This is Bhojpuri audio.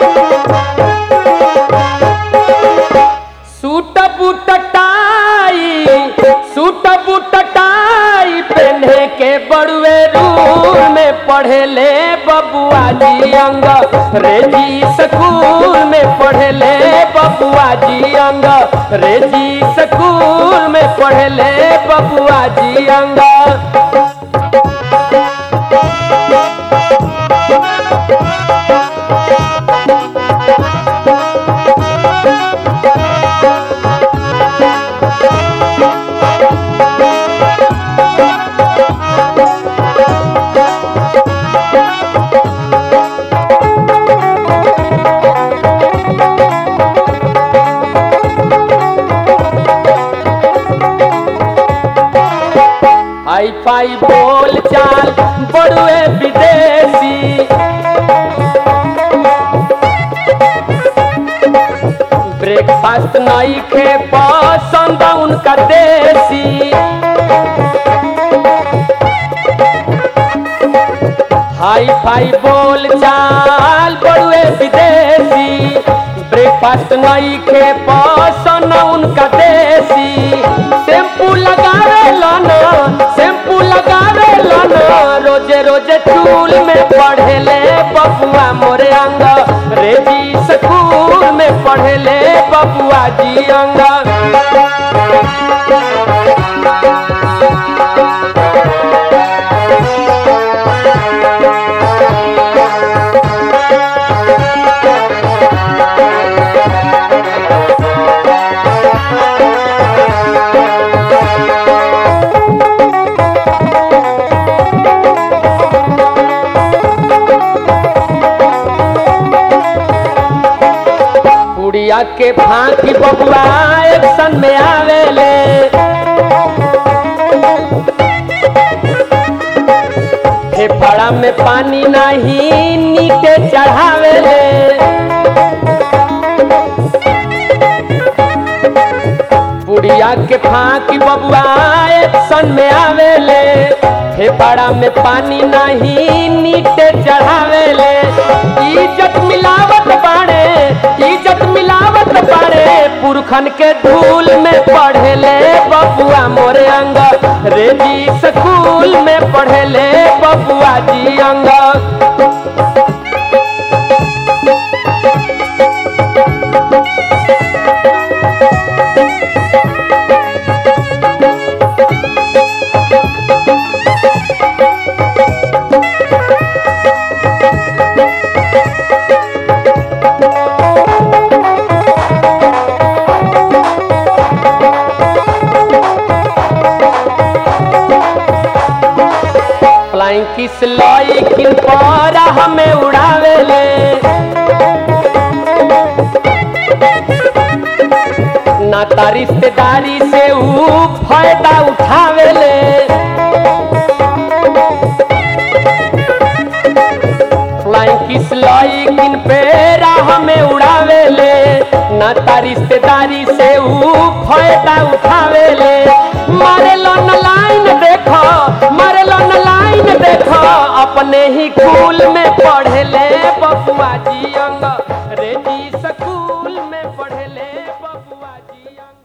suit boot tie suit boot tie पहने के बड़ुए रूल में पढ़े ले बबुआ जी अंग रेजी स्कूल में पढ़े ले बबुआ जी अंग रेजी स्कूल में पढ़े ले बबुआ जी अंग हाई फाई बोल चाल बड़ुए विदेशी ब्रेकफास्ट नहीं खे पसंद उनका देसी हाई फाई बोल चाल बड़ुए विदेशी ब्रेकफास्ट नहीं खे पसंद उनका देसी शैम्पू लगावे लाना शैम्पू लगावे लाना रोजे रोजे चूल में पढ़े ले बबुआ मोरे अंग रेजी स्कूल में पढ़े ले बबुआ जी अंग पुड़िया के फांकी बबुआ एक्शन में आवेले फेफड़ा में पानी नहीं नीचे चढ़ावेले पुड़िया के फांकी बबुआ एक्शन में आवेले फेफड़ा में पानी नहीं नीचे चढ़ावेले इज्जत मिलावत बाड़े इज्जत मिलावत बाड़े पुरखन के धूल में पढ़ेले बबुआ मोरे अंग रेजी स्कूल में पढ़ेले बबुआ जी अंग फ्लाइंग किस लॉय किन पर हमें उड़ावेले नाता रिश्तेदारी से ऊ फायदा उठावेले फ्लाइंग किस लॉय किन पे हमें उड़ावेले नाता रिश्तेदारी से ऊ फायदा उठावेले मारे लो न लाइन देखो मारे लो न लाइन देखो अपने ही कुल